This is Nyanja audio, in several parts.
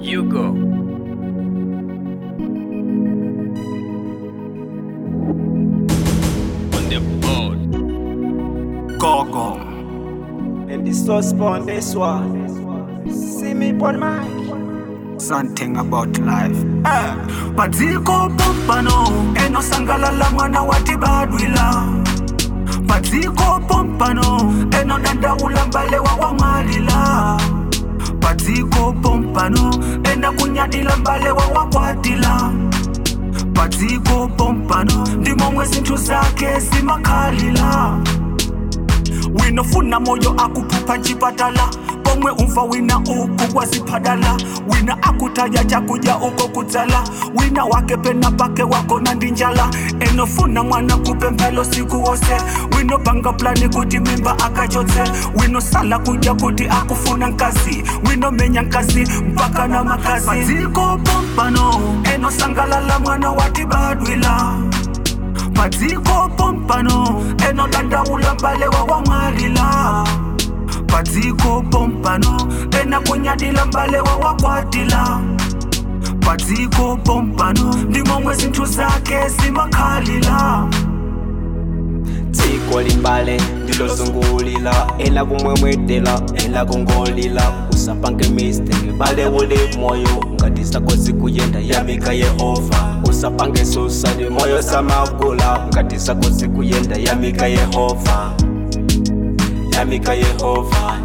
You go. On the board. Gogo. And the sauce on this one. See me on mic. Something about life. Eh, padziko pompano enosangalala mwana wati badwila padziko pompano enodandaula mbale wa wamwalila padziko pompano enakunyadila mbale wa wakwatila padziko pompano ndimomwe zinthu zake zimakhalila winofuna moyo akuphupha chipatala pomwe umva wina uku waziphadala wina akutaya chakudya uko kudzala wina wake pena pake wakona ndi njala enofuna mwana kupemphelo siku wose winopanga plani kuti mimba akachotse winosala kudya kuti akufuna nkazi winomenya nkazi mpaka na makazi padziko pompano enosangalala mwana wati badwila padziko pompano enodandaula mbale wa wamwalila padziko pompano enakunyadila mbale wa wakwatila padziko pompano ndimomwe zinthu zake zimakhalila dziko limbale ndilozungulila ena kumwemwetela ena kungolila usapange mistake bale uli moyo ngati sakozi kuyenda yamika yehova usapange susani moyo samagula ngati sakozi kuyenda yamika yehova yamika yehova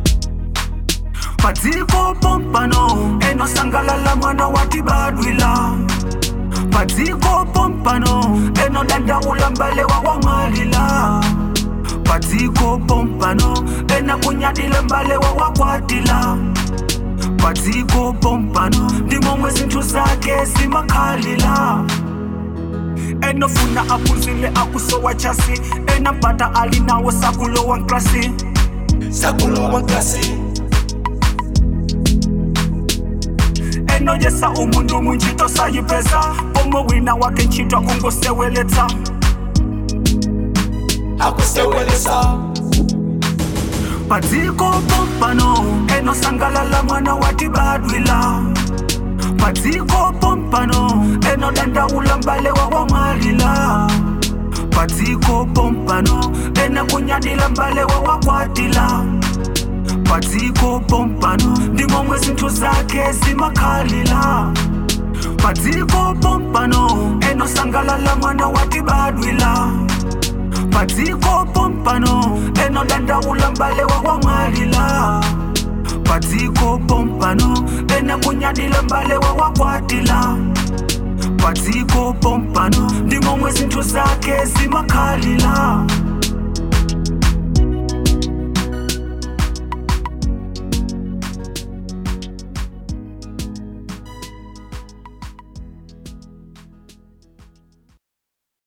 padziko pompano enosangalala mwana wati badwila padziko pompano enodandaula mbale wa wamwalila padziko pompano enakunyadila mbale wa wakwatila padziko pompano ndimomwe zinthu zake zimakhalila enofuna aphunzile akusowa chasi enampata ali nawo sakulowa nklasi sakulowa nkasi enoyesa umundu munjito sayipesa pomwe wina wake ntchito kungoseweletsa akusewelesa padziko pompano enosangalala mwana wati badwila padziko pompano enodandaula mbale wa wamwalila padziko pompano enakunyadila mbale wa wakwatila padziko pompano ndimomwe zinthu zake zimakhalila padziko pompano enosangalala mwana wati badwila padziko pompano enodandaula mbale wa wamwalila padziko pompano enakunyadila mbale wa wakwatila padziko pompano ndimomwe zinthu zake zimakhalila